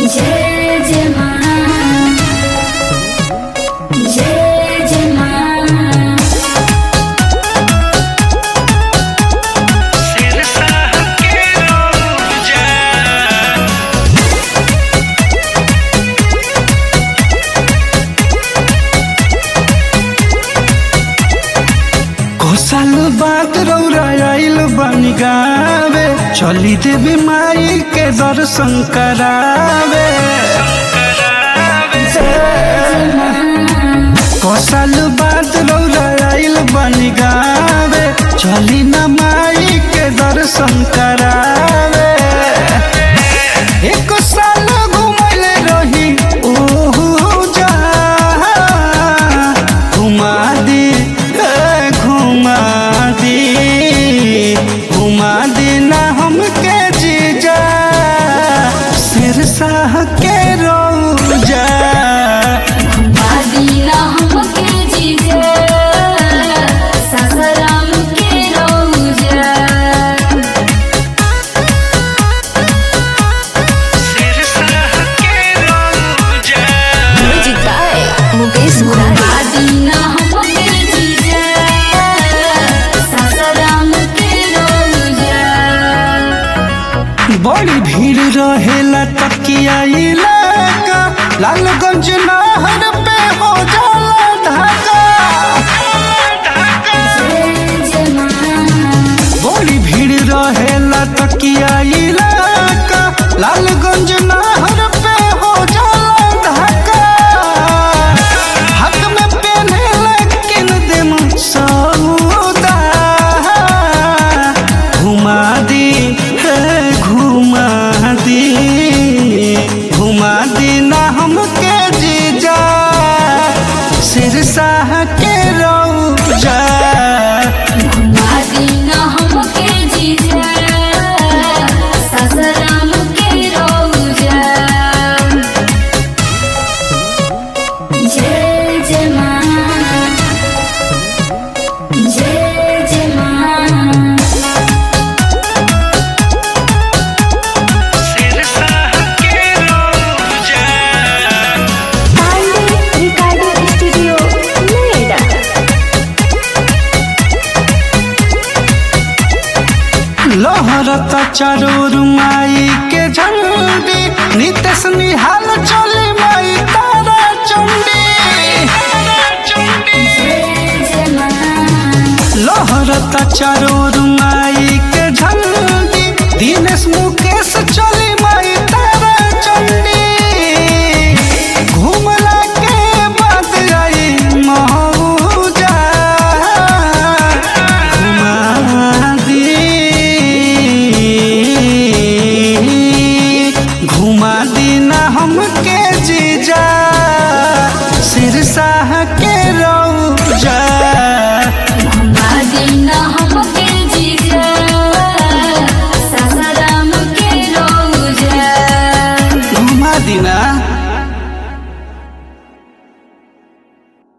जय जय माँ जय जय माँ साल बाद रौरा आइल बनी गावे चली देवी माई के दर्शन करावे को साल बाद रौरा आइल बनी गावे चली न माई के दर्शन करावे एक साल घुमल रही ओहू जा घुमा दी ए, घुमा दी घुमा दी ना हमके जीजा सिरसाह के रोजा बादीना हमके जीजा सासाराम के रौजा म्यूजिक बाय मुकेश मुरारी बादीना हमके जीजा सासाराम के रौजा बड़ी भीड़ रहेला तकिया इलाका लालगंज नहर पे हो जाला ढाका जय जय माँ बड़ी भीड़ रहेला तकिया इलाका लालगंज नहर पे हो जाला ढाका हक में पहने लेकिन दिम सौदा घुमा दी है घुमा दी घुमा दी ना हमके जीजा सिरसाह के रौजा बादीना हमके जीजा सासाराम के रौजा जय जय माँ जय जय माँ पांडे रिकॉर्डिंग स्टूडियो नोएडा लहरता चारोर माई के झंडी नितेश निहाल चले माई तारा चंडी जय जय माँ लहरता चारोर माई के झंडी दिनेश मुकेश चले माई तारा चंडी घुमला के बाद आई मौजा घुमा दी घुमा दी ना हमके जीजा सिरसाह के रौजा बादीना हम